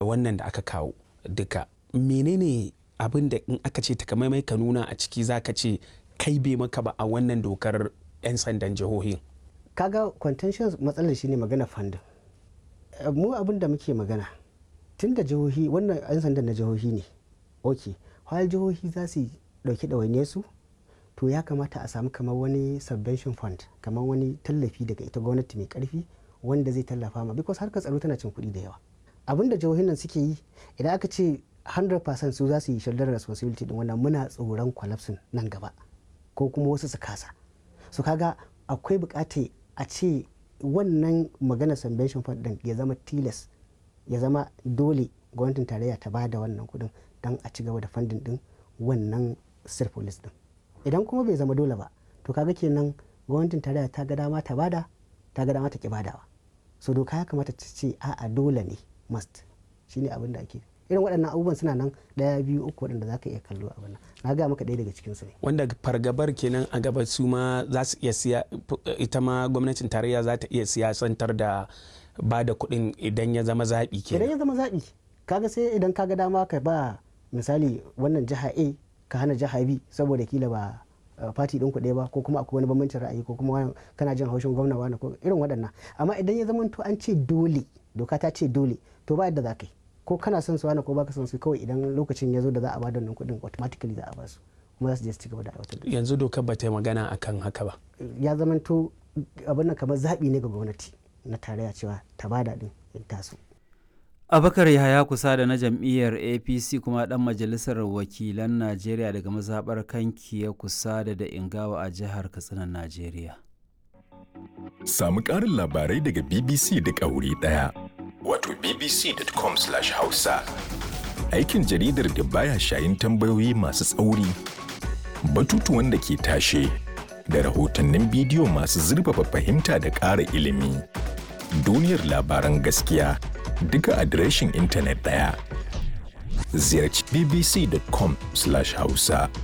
wannan da aka kawo duka menene abin da in aka ce takamaimai ka nuna a ciki za ka ce kai bai maka ba a wannan dokar 'yan sandan jihohin kaga contentious matsalar shine magana funding mu abin da muke magana tun da jihohi wannan 'yan sandan na jihohi ne ok while jihohi za su dauki ɗawainiyar su to ya kamata a samu kamar wani subvention fund kamar wani tallafi daga ita gwamnati mai karfi wanda zai tallafa ma because harkar tsaro tana cin kuɗi da yawa abin da jihohin nan suke yi idan aka ce 100% su za su yi shoulder responsibility din wannan muna tsoron collapse nan gaba ko kuma wasu su kasa su kaga akwai bukatar a ce wannan magana subvention fund din ya zama tilas ya zama dole gwamnatin tarayya ta ba da wannan kudin don a ci gaba da funding din wannan state police din idan kuma bai zama dole ba to kaga kenan gwamnatin tarayya ta ga dama ta bada ta ga dama ta ki badawa so doka ya kamata ta ce a'a dole ne must shine abin da ake irin waɗannan abubuwan suna nan ɗaya biyu uku waɗanda za ka iya kallo a wannan na ga maka ɗaya daga cikin su ne wanda fargabar kenan a gaba su ma za su iya siya ita ma gwamnatin tarayya za ta iya siyasantar da ba da kuɗin idan ya zama zaɓi kenan idan ya zama zaɓi kaga sai idan kaga dama ka ba misali wannan jiha a ka hana jiha b saboda kila ba fati ɗin kuɗe ba ko kuma akwai wani bambancin ra'ayi ko kuma kana jin haushin gwamna wani ko irin waɗannan amma idan ya zama to an ce dole doka ta ce dole to ba yadda za ka yi ko kana son su wani ko baka son su kawai idan lokacin ya zo da za a bada wannan kuɗin automatically za a ba su kuma za su je su ci gaba da aiwatar da yanzu dokar ba ta yi magana akan haka ba ya zama to abin nan kamar zaɓi ne ga gwamnati na tarayya cewa ta bada ɗin in taso abakar yahaya kusa da na jam'iyyar apc kuma dan majalisar wakilan najeriya daga mazaɓar kanki ya kusa da da ingawa a jihar katsina najeriya samu ƙarin labarai daga bbc da wuri ɗaya wato bbc.com/hausa aikin jaridar da baya shayin tambayoyi masu tsauri batutuwan da ke tashe da rahotannin bidiyo masu zurfafa fahimta da ƙara ilimi duniyar labaran gaskiya duka adireshin intanet ɗaya. Ziyarci bbc.com/hausa.